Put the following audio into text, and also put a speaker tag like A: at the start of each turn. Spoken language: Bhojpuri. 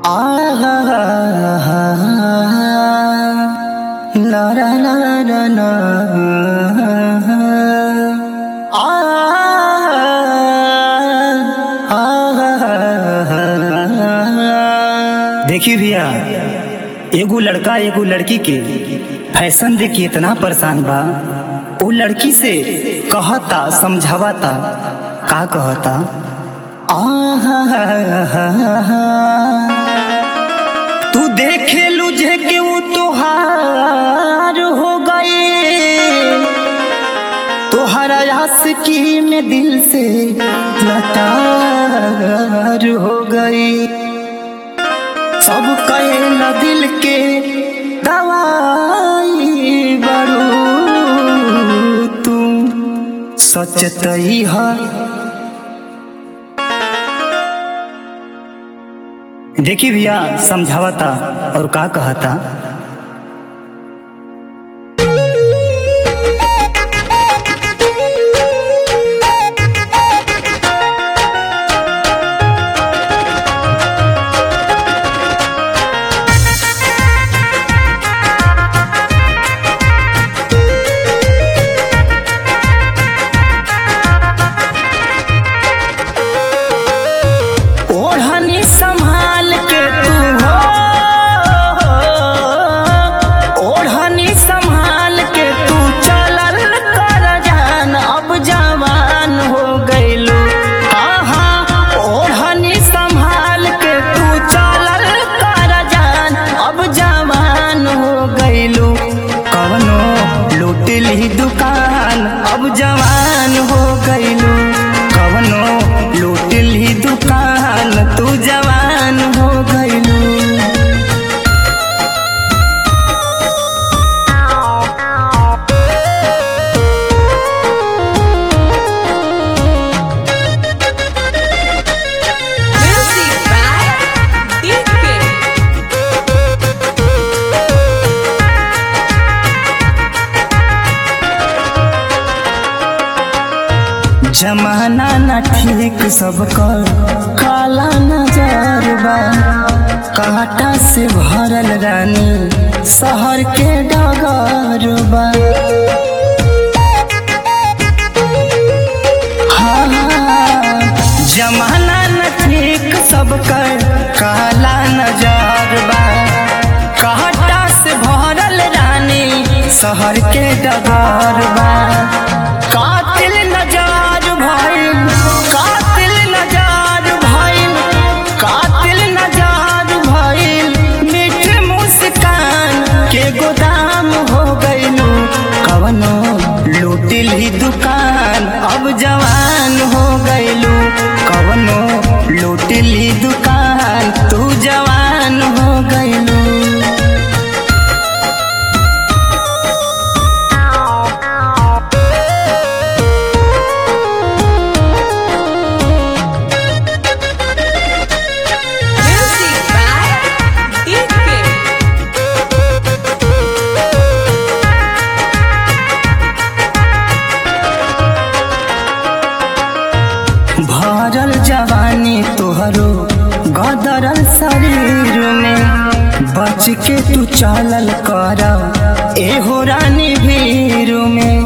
A: La la la la la. Ah, ah, देखिए भैया एगो लड़का एगो लड़की के फैशन देख के इतना परेशान बा वो लड़की से कहता समझावता का कहता तू देखे लुझे के वो तुहार हो गए तुहरा आशिकी में दिल से लतार हो गई सब कहे न दिल के दवाई बड़ू तू सच तई है देखी भैया समझावता और का कहता ओढ़नी संभाल के तू हो ओढ़नी संभाल के तू चलल कर जान अब जवान हो गइलू आहा ओढ़नी संभाल के तू चलल कर जान अब जवान हो गइलू कवनो लूटिल ही दुकान अब जवान हो गइलू कवनो लूटिल ही दुकान तू जवान हो गइलू
B: Music by DK.
A: जमाना न ठीक सबका काला नजर बा कांटा से भरल रानी शहर के डगर बा हाँ, जमाना न ठीक सबका काला नजर बा कांटा से भरल रानी शहर के डगर बा कातिल नजार भइल कातिल नजार भइल कातिल नजार भइल मीठ मुस्कान के गोदाम हो गइलू कवनो लूटिल ही दुकान अब जवान हो गइलू कवनो लूटिल ही दुकान तू जवान हो गइलू
B: Music by DK.
A: भरल जवानी तोहरो गदरल शरीर में बच के तू चलल कर एहो रानी भीड़ में